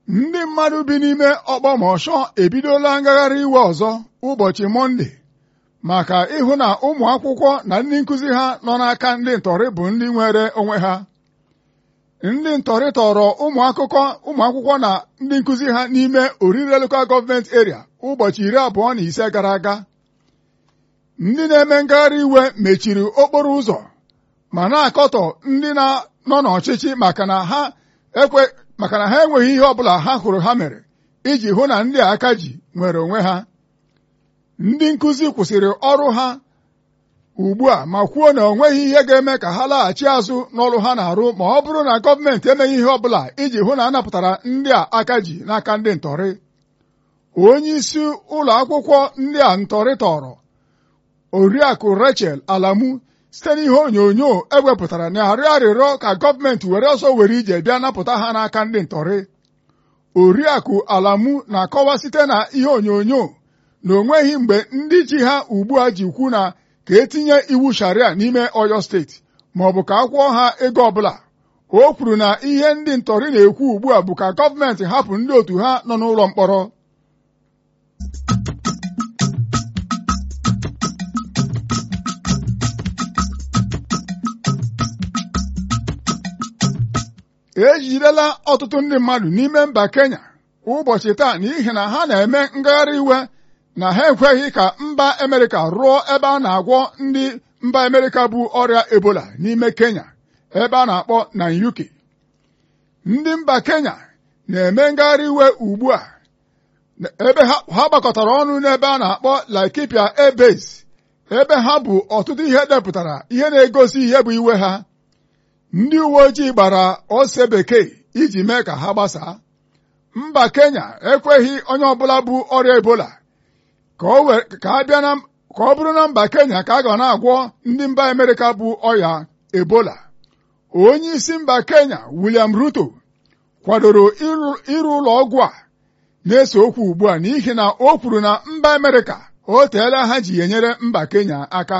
ndị mmadụ bi n'ime ọkpọmọshọ ebidola ngagharị iwe ọzọ ụbọchị mọnde maka ịhụ na ụmụ akwụkwọ na ndị nkụzi ha nọ n'aka ndị ntọrị bụ ndị nwere onwe ha ndị ntọrị tọrọ ụmụ akụkọ ụmụ akwụkwọ na ndị nkụzi ha n'ime orire lokal gọọmenti eria ụbọchị iri abụọ na ise gara aga ndị na-eme ngagharị iwe mechiri okporo ụzọ ma na-akọtọ ndị nọ n'ọchịchị maka na ha ekwe maka na ha enweghị ihe ọbụla ha hụrụ ha mere iji hụ na ndị aka ji nwere onwe ha ndị nkụzi kwụsịrị ọrụ ha ugbu a ma kwuo na o nweghị ihe ga-eme ka ha laghachi azụ n'ọrụ ha na-arụ ma ọ bụrụ na gọọmenti emeghị ihe ọbụla iji hụ na a napụtara ndị a aka ji n'aka ndị ntọrị onye isi ụlọ akwụkwọ ndị a ntọrị tọrọ oriakụ Rachel Alamu site n'ihe onyonyo ewepụtara na-arịọ arịrịọ ka gọọmenti were ọsọ were ije bịa napụta ha n'aka ndị ntọrị oriakụ Alamu na-akọwa site na ihe onyonyo na onweghị mgbe ndị ji ha ugbu a ji kwu na ka etinye iwu sharia n'ime Ọyọ steeti ma ọ bụ ka akwụọ ha ego ọbụla o kwuru na ihe ndị ntọrị na-ekwu ugbu a bụ ka gọọmenti hapụ ndị otu ha nọ n'ụlọ mkpọrọ ejidela ọtụtụ ndị mmadụ n'ime mba Kenya ụbọchị taa n'ihi na ha na-eme ngagharị iwe na ha ekweghị ka mba Amerịka rụọ ebe a na-agwọ ndị mba Amerịka bụ ọrịa Ebola n'ime Kenya ebe a na-akpọ Nanyuki ndị mba Kenya na-eme ngagharị iwe ugbu a ebe ha gbakọtara ọnụ n'ebe a na-akpọ Laikipia Air Base ebe ha bụ ọtụtụ ihe depụtara ihe na-egosi ihe bụ iwe ha ndị uwe ojii gbara ose bekee iji mee ka ha gbasaa mba Kenya ekweghị onye ọbụla bụ ọrịa Ebola ka ọ bụrụ na mba Kenya ka a ga na-agwọ ndị mba Amerịka bụ ọya Ebola onye isi mba Kenya William Ruto kwadoro ịrụ ụlọ ọgwụ a na-ese okwu ugbu a n'ihi na o kwuru na mba Amerịka o teela ha ji enyere mba Kenya aka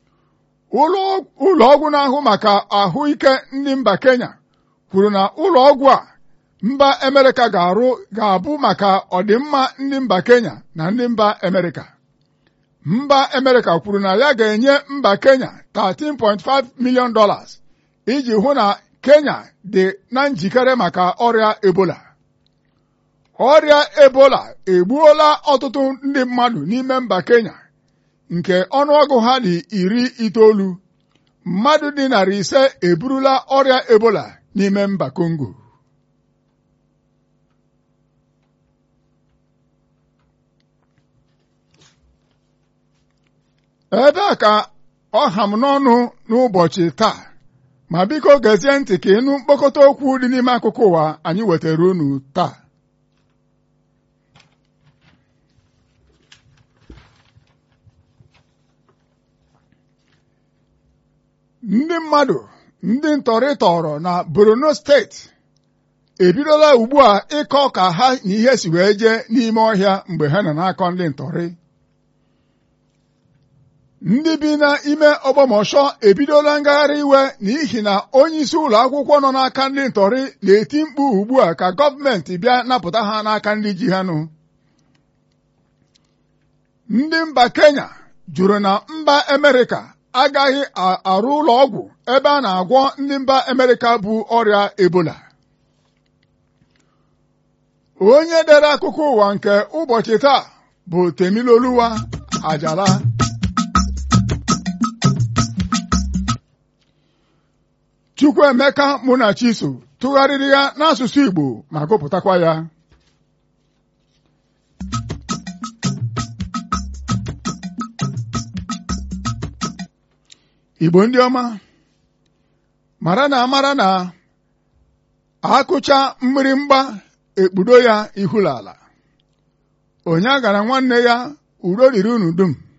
ụlọ ọgwụ na-ahụ maka ahụike ndị mba Kenya kwuru na ụlọ ọgwụ a mba Amerịka ga-arụ ga-abụ maka ọdịmma ndị mba Kenya na ndị mba Amerịka mba Amerịka kwuru na ya ga-enye mba Kenya 13.5 million dollars iji hụ na Kenya dị na njikere maka ọrịa Ebola ọrịa Ebola egbuola ọtụtụ ndị mmadụ n'ime mba Kenya nke ọnụọgụ ha dị iri itoolu mmadụ dị narị ise eburula ọrịa Ebola n'ime mba Kongo ebe a ka ọ ha m n'ọnụ n'ụbọchị taa ma biko gezie ntị ka ịnụ mkpokọta okwu dị n'ime akụkụ ụwa anyị wetara unu taa ndị mmadụ ndị ntọrị tọrọ na Borno steeti ebidola ugbu a ịkọ ka ha na ihe si wee jee n'ime ọhịa mgbe ha nọ n'akọ ndị ntọrị ndị bi n'ime ọgbọmọshọ ebidola ngagharị iwe n'ihi na onye isi ụlọ akwụkwọ nọ n'aka ndị ntọrị na-eti mkpu ugbu a ka gọọmenti bịa napụta ha n'aka ndị ji ha nụ ndị mba Kenya jụrụ na mba Amerịka agaghị arụ ụlọ ọgwụ ebe a na-agwọ ndị mba Amerịka bụ ọrịa Ebola onye dere akụkọ ụwa nke ụbọchị taa bụ Temiloluwa Ajala Chukwuemeka Munachiso tụgharịrị ya n'asụsụ Igbo ma gụpụtakwa ya Igbo ndị ọma mara na amara na akụcha mgbịrịmgba ekpudo ya ihulala onye agara nwanne ya udo riri unu dum